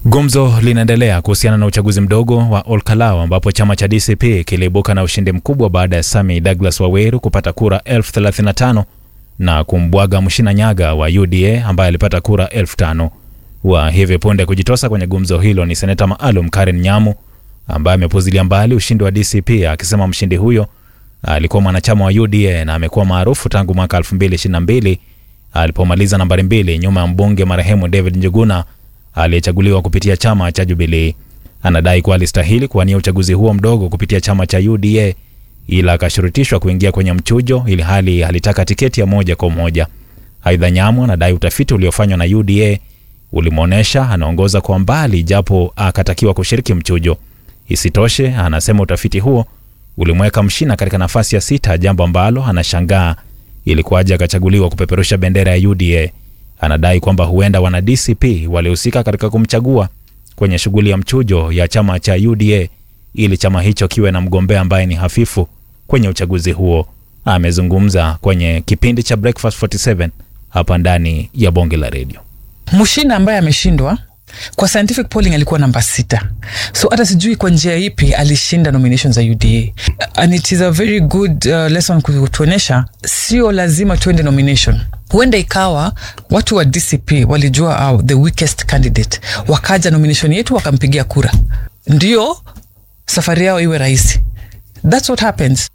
Gumzo linaendelea kuhusiana na uchaguzi mdogo wa Olkalau ambapo chama cha DCP kiliibuka na ushindi mkubwa baada ya Sami Douglas Waweru kupata kura elfu thelathini na tano na kumbwaga Mshina Nyaga wa UDA ambaye alipata kura elfu tano. Wa hivi punde kujitosa kwenye gumzo hilo ni seneta maalum Karen Nyamu ambaye amepuzilia mbali ushindi wa DCP akisema mshindi huyo alikuwa mwanachama wa UDA na amekuwa maarufu tangu mwaka 2022 alipomaliza nambari mbili nyuma ya mbunge marehemu David Njuguna aliyechaguliwa kupitia chama cha Jubilee. Anadai kuwa alistahili kuwania uchaguzi huo mdogo kupitia chama cha UDA ila akashurutishwa kuingia kwenye mchujo ili hali alitaka tiketi ya moja kwa moja. Aidha, Nyamu anadai utafiti uliofanywa na UDA ulimwonyesha anaongoza kwa mbali japo akatakiwa kushiriki mchujo. Isitoshe, anasema utafiti huo ulimweka Mshina katika nafasi ya sita, jambo ambalo anashangaa ilikuwaje akachaguliwa kupeperusha bendera ya UDA. Anadai kwamba huenda wana DCP walihusika katika kumchagua kwenye shughuli ya mchujo ya chama cha UDA ili chama hicho kiwe na mgombea ambaye ni hafifu kwenye uchaguzi huo. Amezungumza kwenye kipindi cha Breakfast 47 hapa ndani ya bonge la redio. Mshina ambaye ameshindwa kwa scientific polling alikuwa namba sita, so hata sijui kwa njia ipi alishinda nomination za UDA and it is a very good uh, lesson kutuonyesha sio lazima tuende nomination. Huenda ikawa watu wa DCP walijua uh, the weakest candidate, wakaja nomination yetu wakampigia kura, ndio safari yao iwe rahisi. That's what happens.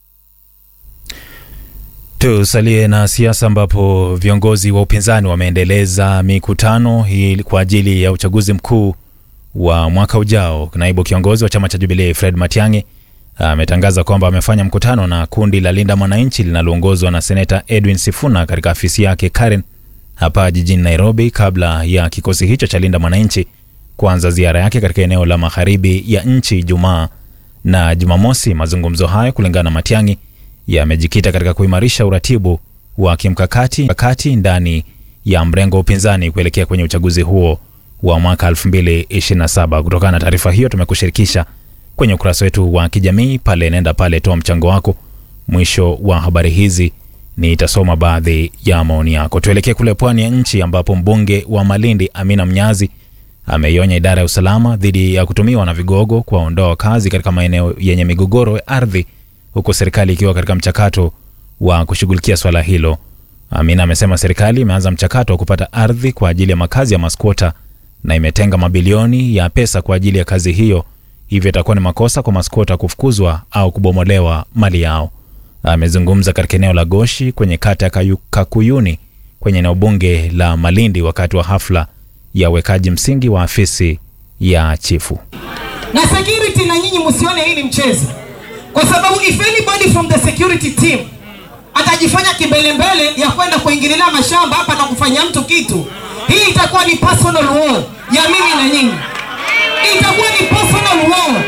Tusalie na siasa ambapo viongozi wa upinzani wameendeleza mikutano hii kwa ajili ya uchaguzi mkuu wa mwaka ujao. Naibu kiongozi wa chama cha Jubilee Fred Matiang'i ametangaza kwamba amefanya mkutano na kundi la Linda Mwananchi linaloongozwa na seneta Edwin Sifuna katika afisi yake Karen hapa jijini Nairobi, kabla ya kikosi hicho cha Linda Mwananchi kuanza ziara yake katika eneo la magharibi ya nchi Ijumaa na Jumamosi. Mazungumzo hayo kulingana na Matiang'i yamejikita katika kuimarisha uratibu wa kimkakati kakati ndani ya mrengo wa upinzani kuelekea kwenye uchaguzi huo wa mwaka 2027. Kutokana na taarifa hiyo, tumekushirikisha kwenye ukurasa wetu wa kijamii pale, nenda pale, toa mchango wako. Mwisho wa habari hizi nitasoma baadhi ya maoni yako. Tuelekee kule pwani ya nchi ambapo mbunge wa Malindi Amina Mnyazi ameionya idara ya usalama dhidi ya kutumiwa na vigogo kuwaondoa wakazi katika maeneo yenye migogoro ya ardhi huku serikali ikiwa katika mchakato wa kushughulikia swala hilo. Amina amesema serikali imeanza mchakato wa kupata ardhi kwa ajili ya makazi ya maskota na imetenga mabilioni ya pesa kwa ajili ya kazi hiyo, hivyo itakuwa ni makosa kwa maskota kufukuzwa au kubomolewa mali yao. Amezungumza katika eneo la Goshi kwenye kata ya Kakuyuni kwenye eneo bunge la Malindi wakati wa hafla ya uwekaji msingi wa afisi ya chifu. Na security, na nyinyi msione hili mchezo kwa sababu if anybody from the security team atajifanya kimbelembele ya kwenda kuingilia mashamba hapa na kufanya mtu kitu, hii itakuwa ni personal war ya mimi na nyinyi, itakuwa ni personal war.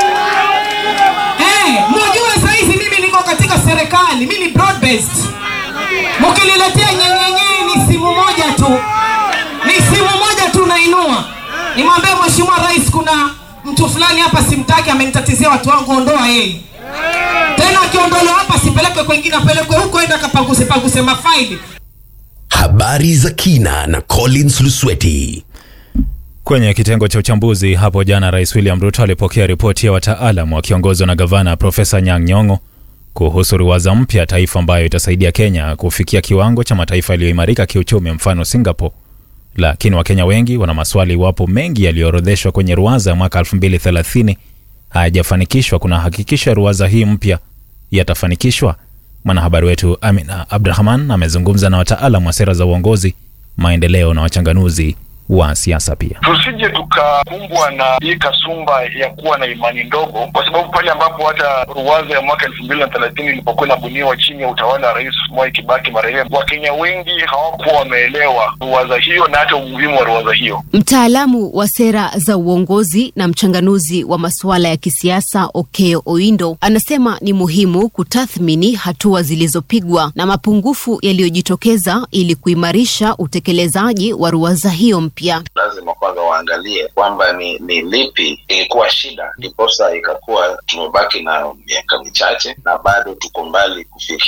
Eh, mjue saizi mimi niko katika serikali, mimi ni broad based. Mkiniletea nyenyenye ni simu moja tu, ni simu moja tu nainua, nimwambie mheshimiwa rais, kuna mtu fulani hapa simtaki, amenitatizia watu wangu, ondoa yeye tena akiondolewa hapa sipelekwe kwengine, apelekwe huko, enda kapanguse panguse mafaili. Habari za kina na Collins Lusweti. Kwenye kitengo cha uchambuzi hapo jana, Rais William Ruto alipokea ripoti ya wataalam wakiongozwa na gavana Profesa Nyang' Nyong'o kuhusu ruwaza mpya taifa ambayo itasaidia Kenya kufikia kiwango cha mataifa yaliyoimarika kiuchumi, mfano Singapore. Lakini Wakenya wengi wana maswali iwapo mengi yaliyoorodheshwa kwenye ruwaza ya mwaka 2030 hayajafanikishwa. Kuna hakikisho ya ruwaza hii mpya yatafanikishwa? Mwanahabari wetu Amina Abdurahman amezungumza na wataalamu wa sera za uongozi, maendeleo na wachanganuzi wa siasa pia. Tusije tukakumbwa na hii kasumba ya kuwa na imani ndogo, kwa sababu pale ambapo hata ruwaza ya mwaka elfu mbili na thelathini ilipokuwa inabuniwa chini ya utawala wa Rais Mwai Kibaki marehemu, Wakenya wengi hawakuwa wameelewa ruwaza hiyo na hata umuhimu wa ruwaza hiyo. Mtaalamu wa sera za uongozi na mchanganuzi wa masuala ya kisiasa Okeo Oindo anasema ni muhimu kutathmini hatua zilizopigwa na mapungufu yaliyojitokeza ili kuimarisha utekelezaji wa ruwaza hiyo mpya. Lazima kwanza waangalie kwamba ni, ni lipi ilikuwa shida, ndiposa ikakuwa tumebaki na miaka michache na bado tuko mbali kufikia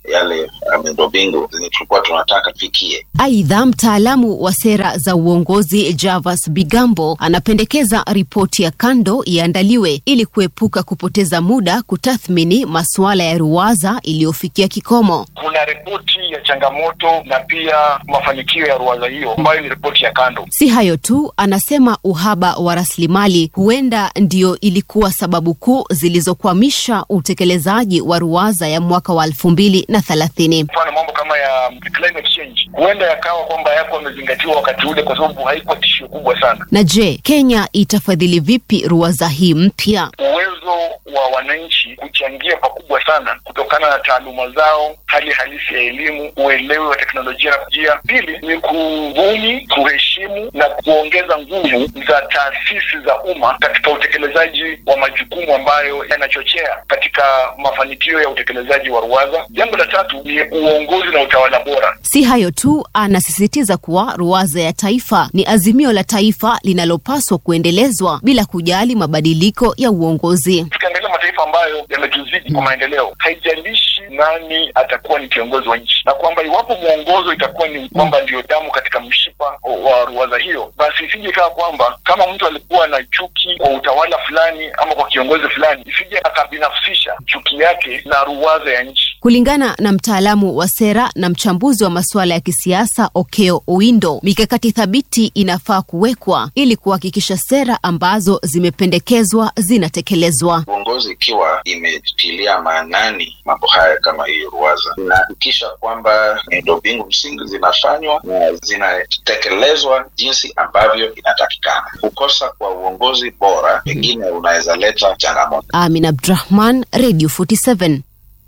yale miundombinu zenye tulikuwa tunataka tufikie. Aidha, mtaalamu wa sera za uongozi Javas Bigambo anapendekeza ripoti ya kando iandaliwe ili kuepuka kupoteza muda kutathmini masuala ya ruwaza iliyofikia kikomo. Kuna ripoti ya changamoto na pia mafanikio ya ruwaza hiyo ambayo ni ripoti ya kando. Si hayo tu, anasema uhaba wa rasilimali huenda ndio ilikuwa sababu kuu zilizokwamisha utekelezaji wa ruwaza ya mwaka wa elfu mbili na thelathini. Mfano mambo kama ya climate change huenda yakawa kwamba yako yamezingatiwa wakati ule, kwa sababu haikuwa tishio kubwa sana. Na je, Kenya itafadhili vipi ruwaza hii mpya? Uwezo wa wananchi kuchangia pakubwa sana kutokana na taaluma zao, hali halisi ya elimu, uelewi wa teknolojia na kujia. Pili ni kubuni, kuheshimu na kuongeza nguvu za taasisi za umma katika utekelezaji wa majukumu ambayo yanachochea katika mafanikio ya utekelezaji wa ruwaza. Jambo la tatu ni uongozi na utawala bora. Si hayo tu, anasisitiza kuwa ruwaza ya taifa ni azimio la taifa linalopaswa kuendelezwa bila kujali mabadiliko ya uongozi. Tukiangalia mataifa ambayo yametuzidi kwa maendeleo, haijalishi nani atakuwa ni kiongozi wa nchi, na kwamba iwapo mwongozo itakuwa ni kwamba ndiyo damu katika mshipa wa ruwaza hiyo, basi isije ikawa kwamba kama mtu alikuwa na chuki kwa utawala fulani ama kwa kiongozi fulani, isije akabinafsisha chuki yake na ruwaza ya nchi. Kulingana na mtaalamu wa sera na mchambuzi wa masuala ya kisiasa Okeo Oindo, mikakati thabiti inafaa kuwekwa ili kuhakikisha sera ambazo zimependekezwa zinatekelezwa. Uongozi ikiwa imetilia maanani mambo haya kama hiyo ruwaza, inahakikisha kwamba miundombinu msingi zinafanywa na zinatekelezwa jinsi ambavyo inatakikana. Kukosa kwa uongozi bora pengine unaweza leta changamoto. Amin Abdrahman, Radio 47.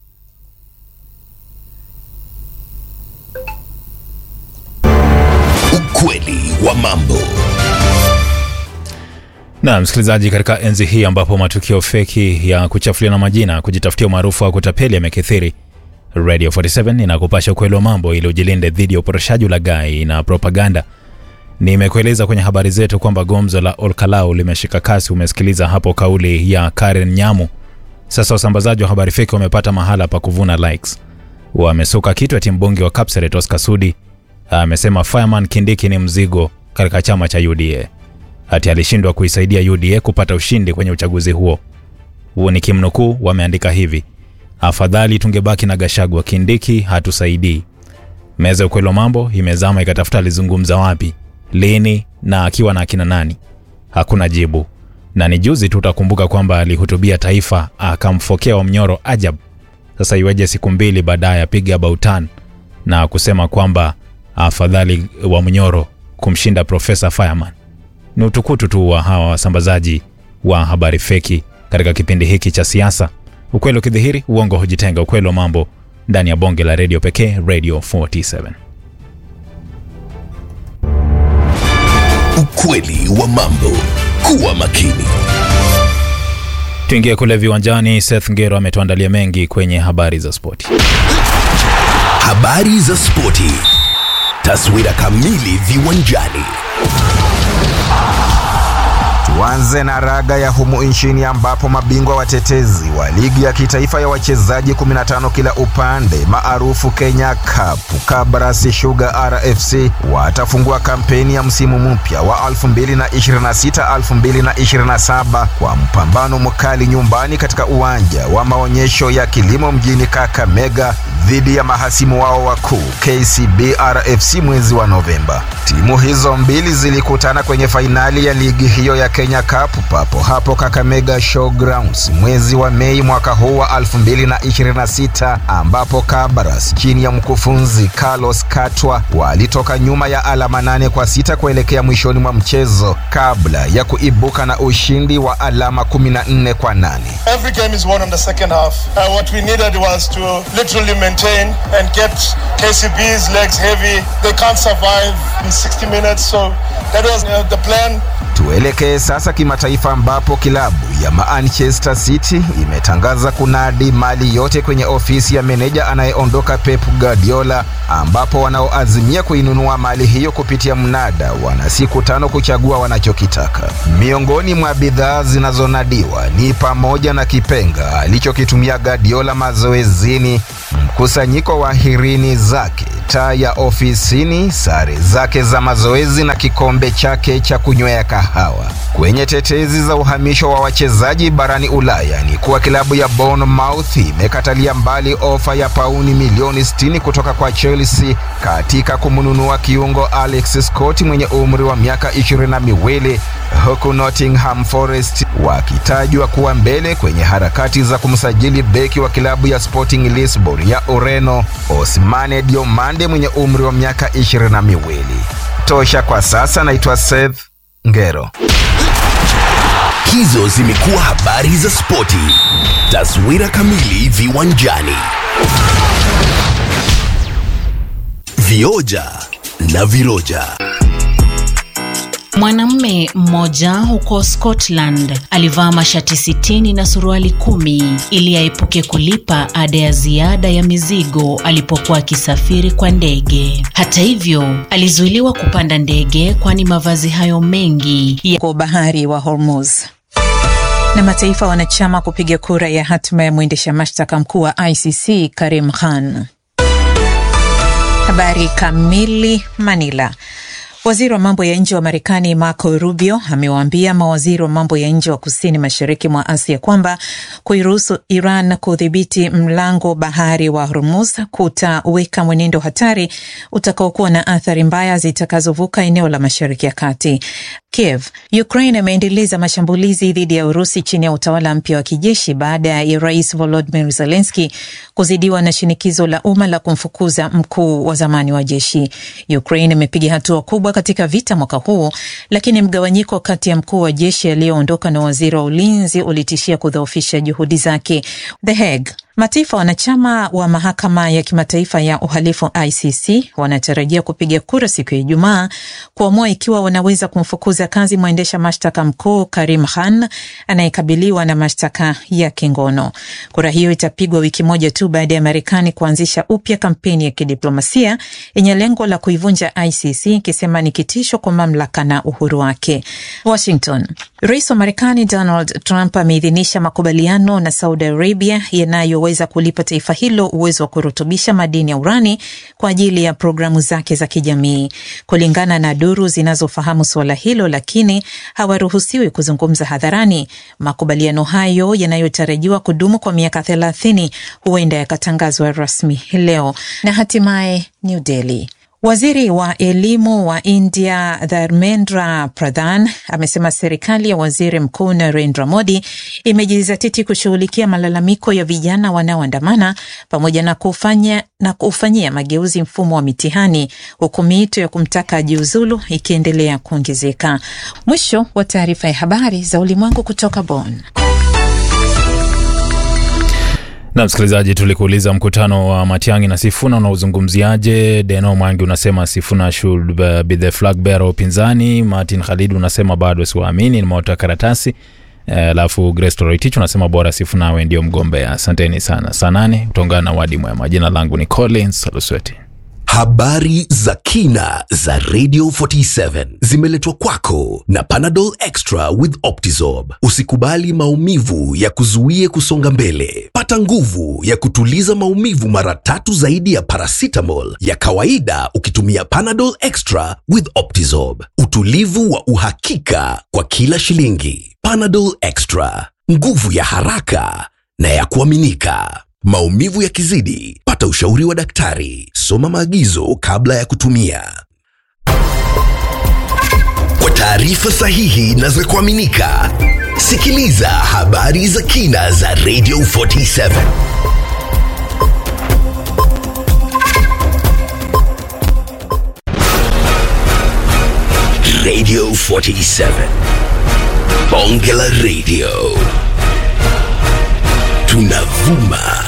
Ukweli wa mambo. Na msikilizaji, katika enzi hii ambapo matukio feki ya kuchafuliana majina, kujitafutia umaarufu wa kutapeli yamekithiri, Radio 47 inakupasha ukweli wa mambo ili ujilinde dhidi ya uporoshaji, ulaghai na propaganda. Nimekueleza kwenye habari zetu kwamba gomzo la Olkalau limeshika kasi. Umesikiliza hapo kauli ya Karen Nyamu. Sasa wasambazaji wa habari feki wamepata mahala pa kuvuna likes. Wamesuka kitu ati mbunge wa Kapseret Oscar Sudi amesema Fireman Kindiki ni mzigo katika chama cha UDA, ati alishindwa kuisaidia UDA kupata ushindi kwenye uchaguzi huo. Huo ni kimnukuu, wameandika hivi: afadhali tungebaki na Gashagwa, Kindiki hatusaidii. Meza ya ukweli wa mambo imezama ikatafuta alizungumza wapi, lini na akiwa na akina nani. Hakuna jibu, na ni juzi tu utakumbuka kwamba alihutubia taifa akamfokea Wamnyoro ajab. Sasa iweje siku mbili baadaye apiga bautan na kusema kwamba afadhali wa Mnyoro kumshinda Profesa Fireman. Ni utukutu tu wa hawa wasambazaji wa habari feki katika kipindi hiki cha siasa. Ukweli ukidhihiri, uongo hujitenga. Ukweli wa mambo ndani ya bonge la redio pekee, Radio 47. Ukweli wa mambo. Kuwa makini. Tuingie kule viwanjani. Seth Ngero ametuandalia mengi kwenye habari za spoti. Habari za spoti. Taswira kamili viwanjani. Tuanze na raga ya humu nchini ambapo mabingwa watetezi wa ligi ya kitaifa ya wachezaji 15 kila upande maarufu Kenya Cup Kabarasi Sugar RFC watafungua kampeni ya msimu mpya wa 2026-2027 kwa mpambano mkali nyumbani katika uwanja wa maonyesho ya kilimo mjini Kakamega dhidi ya mahasimu wao wakuu KCB RFC mwezi wa Novemba. Timu hizo mbili zilikutana kwenye fainali ya ligi hiyo ya Kenya Cup papo hapo Kakamega Showgrounds mwezi wa Mei mwaka huu wa 2026 ambapo Kabaras chini ya mkufunzi Carlos Katwa walitoka nyuma ya alama nane kwa sita kuelekea mwishoni mwa mchezo kabla ya kuibuka na ushindi wa alama 14 kwa nane. Every game is won in the second half. Uh, what we needed was to literally maintain and get KCB's legs heavy. They can't survive in 60 minutes, so that was uh, the plan. Tuelekee sasa kimataifa ambapo kilabu ya Manchester City imetangaza kunadi mali yote kwenye ofisi ya meneja anayeondoka Pep Guardiola, ambapo wanaoazimia kuinunua mali hiyo kupitia mnada wana siku tano kuchagua wanachokitaka. Miongoni mwa bidhaa zinazonadiwa ni pamoja na kipenga alichokitumia Guardiola mazoezini, mkusanyiko wa hirini zake, taa ya ofisini, sare zake za mazoezi na kikombe chake cha kunywea kahawa. Kwenye tetezi za uhamisho wa wachezaji barani Ulaya ni kuwa klabu ya Bournemouth imekatalia mbali ofa ya pauni milioni 60 kutoka kwa Chelsea katika kumnunua kiungo Alex Scott mwenye umri wa miaka ishirini na miwili huku Nottingham Forest wakitajwa kuwa mbele kwenye harakati za kumsajili beki wa klabu ya Sporting Lisbon ya Ureno Ousmane Diomande mwenye umri wa miaka ishirini na miwili. Tosha kwa sasa. Naitwa Seth Ngero. Hizo zimekuwa habari za spoti. Taswira kamili viwanjani. Vioja na viroja. Mwanamume mmoja huko Scotland alivaa mashati sitini na suruali kumi ili aepuke kulipa ada ya ziada ya mizigo alipokuwa akisafiri kwa ndege. Hata hivyo, alizuiliwa kupanda ndege kwani mavazi hayo mengi ya kwa bahari wa Hormuz na mataifa wanachama kupiga kura ya hatima ya mwendesha mashtaka mkuu wa ICC Karim Khan. Habari kamili. Manila. Waziri wa mambo ya nje wa Marekani Marco Rubio amewaambia mawaziri wa mambo ya nje wa kusini mashariki mwa Asia kwamba kuiruhusu Iran kudhibiti mlango bahari wa Hormuz kutaweka mwenendo hatari utakaokuwa na athari mbaya zitakazovuka eneo la Mashariki ya Kati. Kiev. Ukraine imeendeleza mashambulizi dhidi ya Urusi chini ya utawala mpya wa kijeshi baada ya Rais Volodymyr Zelensky kuzidiwa na shinikizo la umma la kumfukuza mkuu wa zamani wa jeshi. Ukraine imepiga hatua kubwa katika vita mwaka huu, lakini mgawanyiko kati ya mkuu wa jeshi aliyoondoka na waziri wa ulinzi ulitishia kudhoofisha juhudi zake. The Hague. Mataifa wanachama wa mahakama ya kimataifa ya uhalifu ICC wanatarajia kupiga kura siku ya Ijumaa kuamua ikiwa wanaweza kumfukuza kazi mwendesha mashtaka mkuu Karim Khan anayekabiliwa na mashtaka ya kingono. Kura hiyo itapigwa wiki moja tu baada ya Marekani kuanzisha upya kampeni ya kidiplomasia yenye lengo la kuivunja ICC ikisema ni kitisho kwa mamlaka na uhuru wake. Washington. Rais wa Marekani Donald Trump ameidhinisha makubaliano na Saudi Arabia yanayo weza kulipa taifa hilo uwezo wa kurutubisha madini ya urani kwa ajili ya programu zake za kijamii. Kulingana na duru zinazofahamu suala hilo, lakini hawaruhusiwi kuzungumza hadharani. Makubaliano hayo yanayotarajiwa kudumu kwa miaka thelathini huenda yakatangazwa rasmi leo. Na hatimaye New Delhi. Waziri wa elimu wa India Dharmendra Pradhan amesema serikali ya waziri mkuu Narendra Modi imejizatiti kushughulikia malalamiko ya vijana wanaoandamana pamoja na kufanya na kufanyia mageuzi mfumo wa mitihani, huku miito ya kumtaka ajiuzulu ikiendelea kuongezeka. Mwisho wa taarifa ya habari za ulimwengu kutoka Bonn. Na msikilizaji, tulikuuliza mkutano wa Matiang'i na Sifuna unaozungumziaje? Deno Mwangi unasema Sifuna should be the flag bearer upinzani. Martin Khalid unasema bado siwaamini, nimeota karatasi. Alafu uh, Grace Toroitich unasema bora Sifuna awe ndio mgombea. Asanteni sana. Saa nane utaungana na wadi mwema. Jina langu ni Collins Lusweti. Habari za kina za Radio 47 zimeletwa kwako na Panadol Extra with Optizorb. Usikubali maumivu ya kuzuie kusonga mbele. Pata nguvu ya kutuliza maumivu mara tatu zaidi ya paracetamol ya kawaida ukitumia Panadol Extra with Optizorb. Utulivu wa uhakika kwa kila shilingi. Panadol Extra, nguvu ya haraka na ya kuaminika. Maumivu yakizidi, pata ushauri wa daktari. Soma maagizo kabla ya kutumia. Kwa taarifa sahihi na za kuaminika, sikiliza habari za kina za Radio 47. Radio 47. Bonge la Radio. Tunavuma